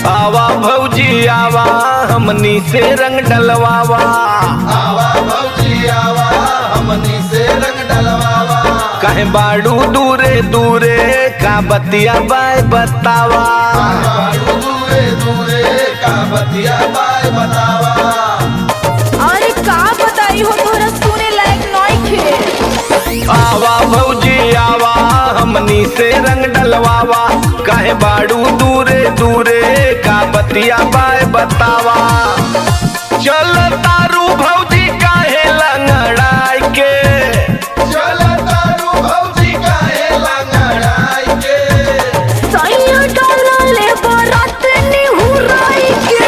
आवा भौजी आवा हमनी से रंग डलवावा आवा भौजी आवा हमनी से रंग डलवावा कहे बाड़ू दूरे दूरे का बतिया बाय बतावा बाड़ू दूरे दूरे का बतिया बाय बतावा अरे का बताई हो तोरा सुने लायक नइखे आवा भौजी आवा हमनी से रंग डलवावा कहे बाड़ू दूरे दूरे का बतिया बाय बतावा चल तारू भौजी काहे लंगड़ाई के चल तारू भौजी काहे लंगड़ाई के सैया डाला ले बरात निहुराई के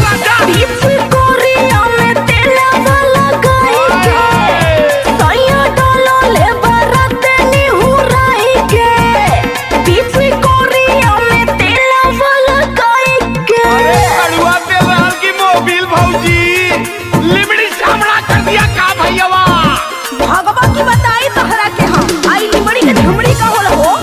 बीच कोरिया में तेला वाला गाई के सैया डाला ले बरात निहुराई के बीच कोरिया में तेला वाला गाई के कड़ुआ तेलहर की मोबिल भौजी लिमड़ी सामना कर दिया का भैयावा भगवा की बताई तहरा के हम आई लिमड़ी के झुमड़ी का होला हो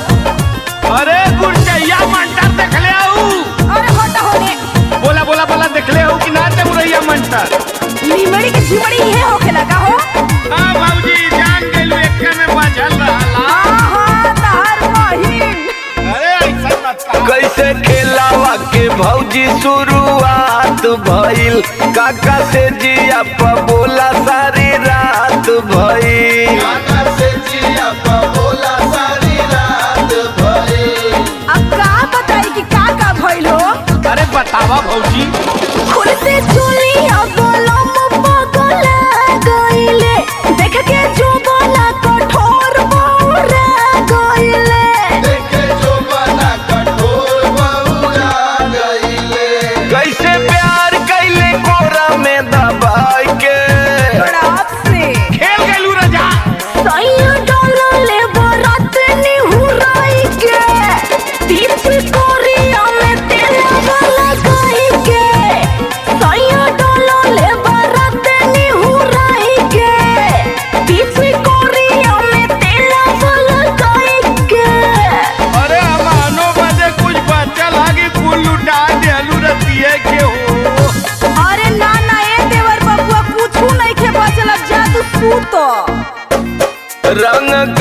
अरे गुड़चैया मंटर देख ले आऊ अरे हटा होने बोला बोला बोला देख ले आऊ कि ना ते मुरैया मंटर लिमड़ी के झुमड़ी ये होखे लगा हो हां भौजी जान गेलू एक्के में बाझल रहला आहा तहर बहिन अरे ऐसा मत कैसे खेलावा के भौजी शुरुआत भइल काका से जिया प बोला सारी रात भइल काका से जिया पा बोला सारी रात भई अब का बताई कि का का भइल हो अरे बतावा भौजी खुलते चुली अब लम पगला गइले देख के जो बना कठोर बौरा गइले देखे जो बना कठोर बहुरा गईले कैसे प्यार कैले कोरा में दबाई के बड़ाप से खेल गेलू रजा सैया डाला ले बरात निहुराई के बीच कोरिया में तेला वाला गाई के सैया डाला ले बरात निहुराई के बीच कोरिया में तेला वाला गाई के अरे हमानो बजे कुछ बच्चा लागे कुल लुटा देलू रतिये के हो अरे ना ना ए देवर बबुआ पूछू नहीं के बचल अब जा तू सूत रंग